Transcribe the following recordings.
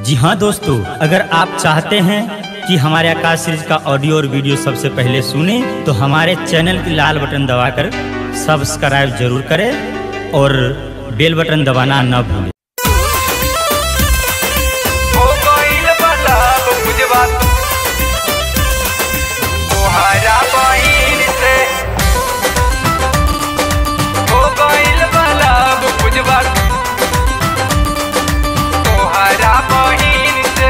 जी हाँ दोस्तों अगर आप चाहते हैं कि हमारे आकाश सीरीज का ऑडियो और वीडियो सबसे पहले सुने तो हमारे चैनल की लाल बटन दबाकर सब्सक्राइब जरूर करें और बेल बटन दबाना न भूलें हो गइल बलब बुझवा तोहरा बहिन से हो गइल बलब बुझवा तोहरा बहिन से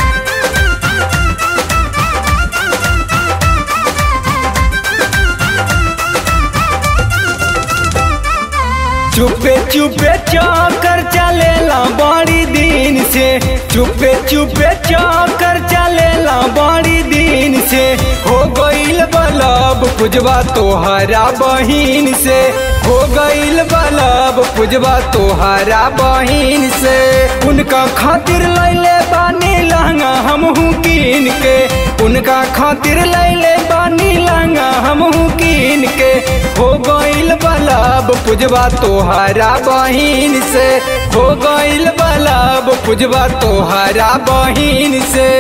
चुपे चुपे चौकर चलेला बड़ी दिन से चुपे चुपे चौकर चलेला बड़ी दिन से हो गइल बलब पुजवा तोहरा बहिन से हो गइल बलब पुजवा तोहरा बहिन से उनका खातिर लैले बानी लहंगा हमहू कीन के उनका खातिर लैले बानी लहंगा हमहू कीन के हो गइल बलब पुजवा तोहरा बहिन से हो गइल बलब पुजवा तोहरा बहिन से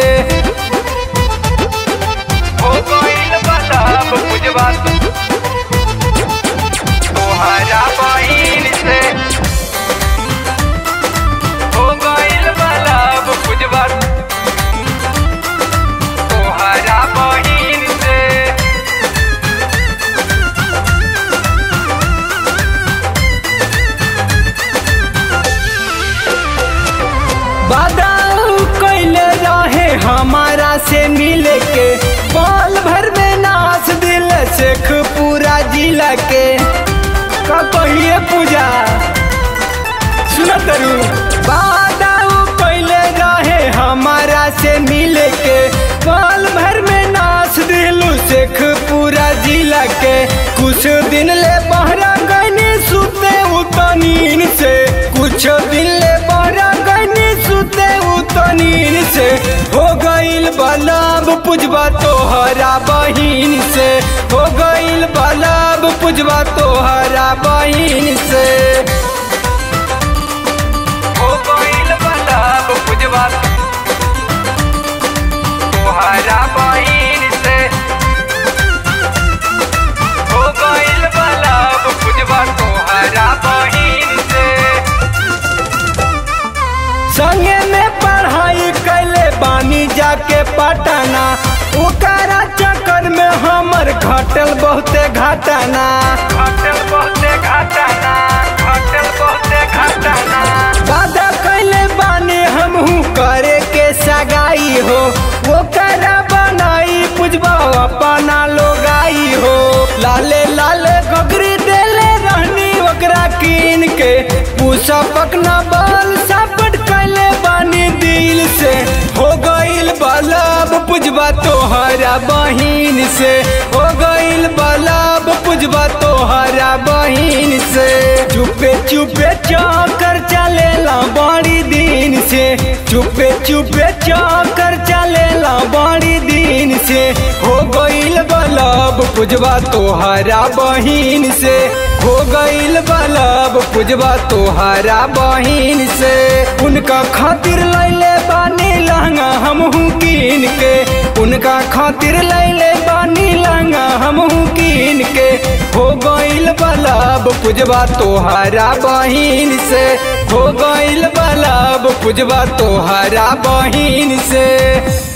हो गइल बलब बुझवा तोहरा बहिन से हो गइल बलब बुझवा तोहरा बहिन से बादाऊ कैले रहे हमारा से मिले के बाल भर में नाच दिल शेख पूरा जिला के का कहिए पूजा सुनत रू बादाऊ कैले रहे हमारा से मिले के बाल भर में नाच दिलू शेख पूरा जिला के कुछ दिन ले बहरा गनी सुते उतनीन से कुछ दिन ले बहरा गनी सुते उतनीन से हो गइल बलब पुजवा तोहरा बहिन से हो गइल बलब पुजवा तोहरा बहिन से हो गइल बलब बुझवा तोहरा बहिन से हो गइल बलब बुझवा तोहरा बहिन से संगे में पढ़ाई कैले बानी जाके पटना ओकरा चक्कर में हमर घटल बहुते घटना घटल बहुते घटना घटल बहुते घटना वादा कैले बानी हमहू करे के सगाई हो ओकरा बनाई पुजबा अपना लोगाई हो लाले लाले गगरी देले रहनी ओकरा कीन के पूसा पकना बाल सापट कैले बानी दिल से हो गइल बलब पुजबा तोहरा बहिन से हो गइल बलब पुजबा तोहरा बहिन से चुपे चुपे चौकर चलेला बड़ी दिन से चुपे चुपे चौकर चलेला बड़ी दिन से हो गइल बलब पुजवा तोहरा बहिन से हो गइल बलब पुजवा तोहरा बहिन से उनका खातिर लैले बानी लहंगा हमहू कीन के उनका खातिर लैले बानी लहंगा हमहू कीन के हो गइल बलब पुजवा तोहरा बहिन से हो गइल बलब पुजवा तोहरा बहिन से